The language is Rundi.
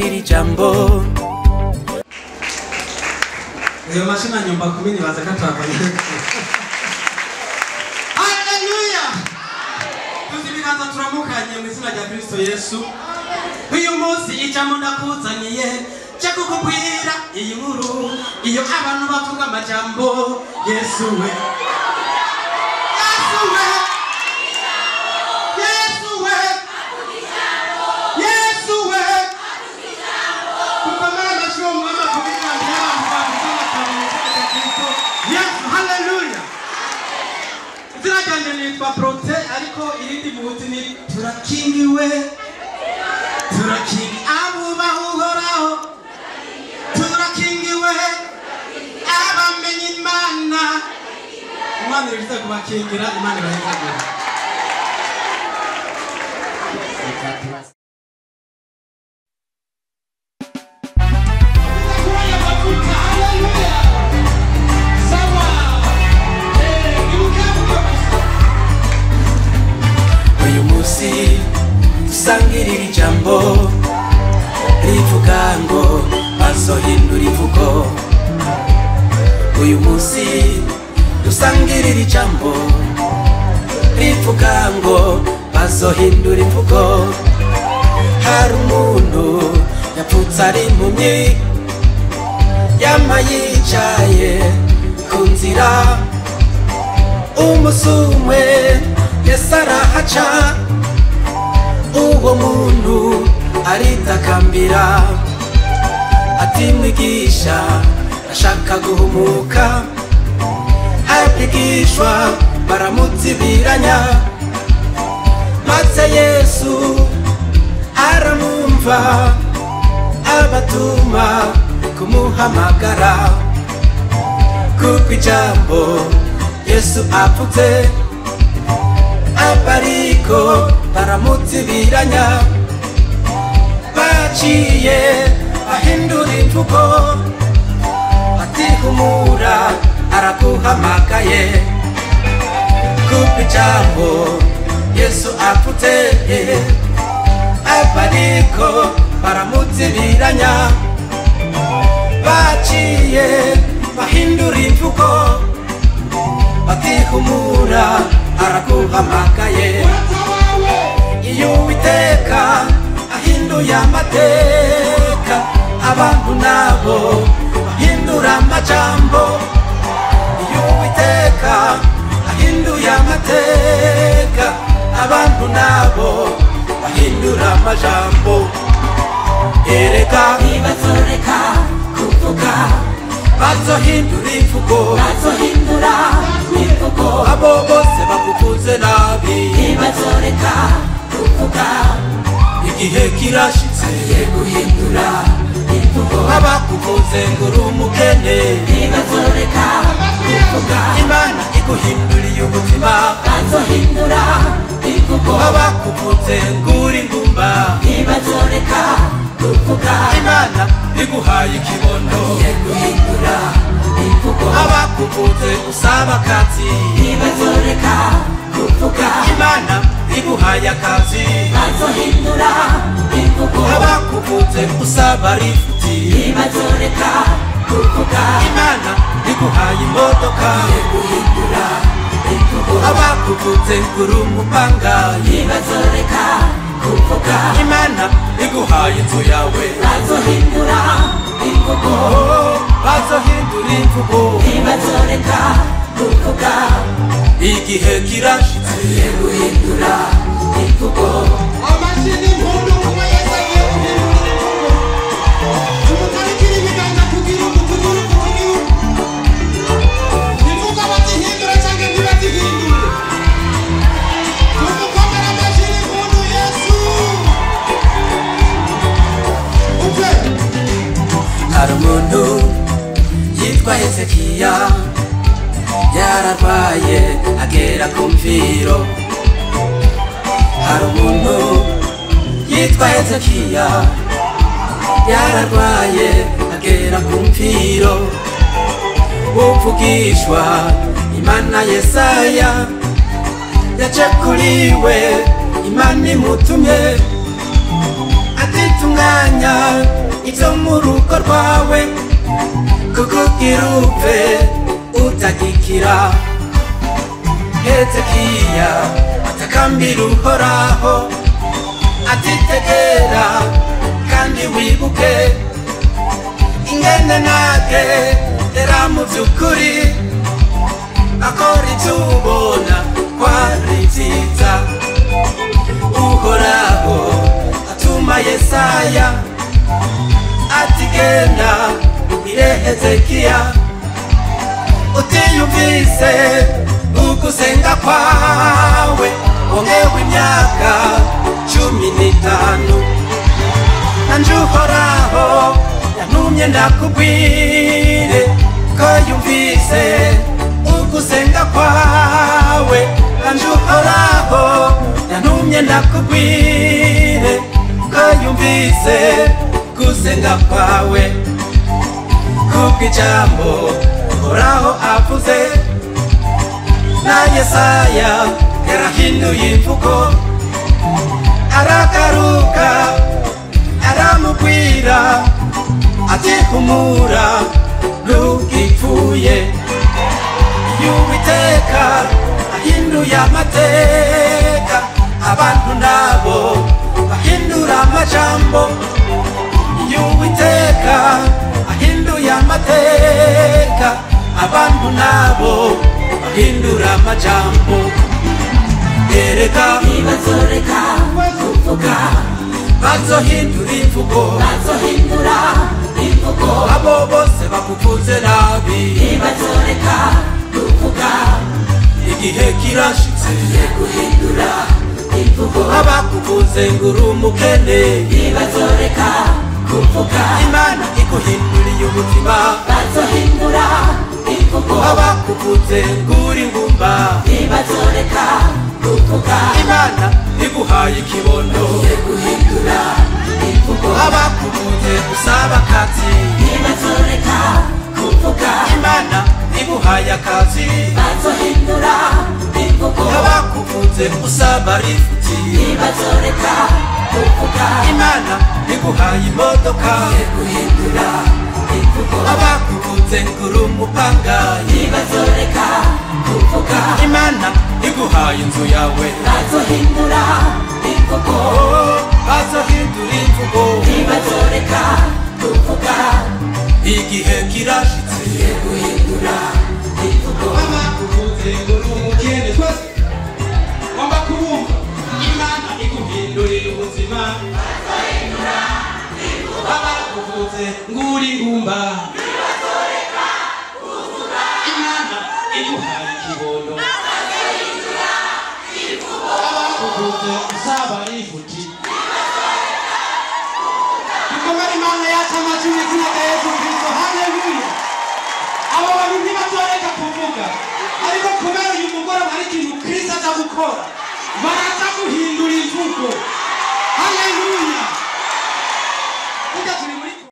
dusangirira ijambo ayo mashina nyumba kumi nibaza ko atwakanye haleluya tuzi ibiganza turamukanye mu izina rya kristo yesu uyu munsi ijambo ndakuzaniye cyo kukubwira iyi nkuru iyo abantu bavuga amajambo yesu we yesu we yesu we yesu we kukomera amashyi uwo mwami akubwira abantu bavuga amajambo kristo yesu haleluya izina ryanjye nitwa prote ariko irindi muhuti ni turakingiwe turakingi abubaha uhoraho turakingiwe abamenye imana umwana uriza kubakingira imana irahizagira uyu munsi dusangirira ijambo rivuga ngo bazohindura imvugo uyu munsi dusangirira ijambo rivuga ngo bazohindura imvugo hari umuntu yapfutse ari impumyi yama yicaye ku nzira umusumwe yesu arahaca uwo muntu aritakambira ati mwigisha ashaka guhumuka abigishwa baramutsibiranya maze yesu aramwumva abatuma kumuhamagara kuko ijambo yesu apfutse abariko baramutsibiranya baciye bahindura imvugo atihumura araguhamagaye kuko ijambo yesu apfutse abariko baramutsibiranya baciye bahindura imvugo batihumura araguhamagaye iyo uwiteka ahinduye amateka abantu nabo bahindura amajambo iyo uwiteka ahinduye amateka abantu nabo bahindura amajambo ereka ntibazoreka kuvuga bazohindura imvugo bazohindura imvugo abo bose bakuvuze nabi ntibazoreka kuvuga igihe kirashitse ye guhindura imvugo abakuvuze ngo uri umukene ntibazoreka kuvuga imana iguhinduriye ubuzima bazohindura imvugo abakuvuze ngo uri ngumba ntibazoreka kuvuga imana iguhaye ikibondo ye guhindura imvugo abakuvuze usaba akazi ntibazoreka kuvuga imana iguhaye akazi bazohindura imvugo abakuvuze usaba rifuti ntibazoreka kuvuga imana iguhaye imodoka guhindura imvugo abakuvuze ngo uri umupangayi ntibazoreka kuvuga imana iguhaye inzu yawe bazohindura imvugo Oh, bazohindura imvugo ntibazoreka kuvuga igihe kirashitse ye guhindura imvugo amashini impundu kuba yesu agiye guhindura imvugo tumutarikira ibiganza kugira ngo tugire igihugu imvugo bazihindura cyangwa ntibazihindure tumukomere amashini impundu yesu upfe hari umuntu yitwa hezekiya yararwaye agera ku mviro hari umuntu yitwa hezekiya yararwaye agera ku mviro uvugishwa imana yesaya yaje kuri we imana imutumye atitunganya ibyo mu rugo rwawe kukugira upfe utagikira hezekiya atakambira uhoraho atitegera kandi wibuke ingene nage era mu by'ukuri akora ibyo ubona ko ari byiza uhoraho atuma yesaya ati genda ire hezekiya utiyumvise ugusenga kwawe wongewe imyaka cumi n'itanu nanje uhoraho yantumye ndakubwire ko yumvise ugusenga kwawe nanje uhoraho yantumye ndakubwire ko yumvise gusenga kwawe kubw'ijambo uhoraho avuze na yesaya yarahinduye imvugo aragaruka aramubwira ati humura ntugipfuye y'uwiteka ahinduye amateka abantu nabo bahindura amajambo y'uwiteka ahinduye amateka abantu nabo bahindura amajambo ereka ntibazoreka kuvuga bazohindura imvugo bazohindura imvugo abo bose bakuvuze nabi ntibazoreka kuvuga igihe kirashitse guhindura imvugo abakuvuze ngo uri umukene ntibazoreka kuvuga imana iguhinduriye umutima bazohindura imvugo abakuvuze ngo uri ngumba ntibazoreka kuvuga imana iguhaye ikibondo guhindura imvugo abakuvuze usaba akazi ntibazoreka kuvuga imana iguhaye akazi bazohindura imvugo abakuvuze usaba rifuti ntibazoreka kuvuga imana iguhaye imodoka guhindura imvugo abakuvuze ngo uri umupangayi ntibazoreka kuvuga imana iguhaye inzu yawe bazohindura imvugo Oh, bazohindura imvugo ntibazoreka kuvuga igihe kirashitse guhindura imvugo abakuvuze ngo ni umukene twese ngomba kubumva imana iguhindurira ubuzima abakuvuze ngo uri ngumba imana iguhaye ikibondo abakuvuze usaba rifuti dukomere imana yacu amajwi mu izina rya yesu kristo haleluya abo bantu ntibazoreka kuvuga ariko kubera uyu mugoroba hari ikintu kristo aza gukora baraza guhindura imvugo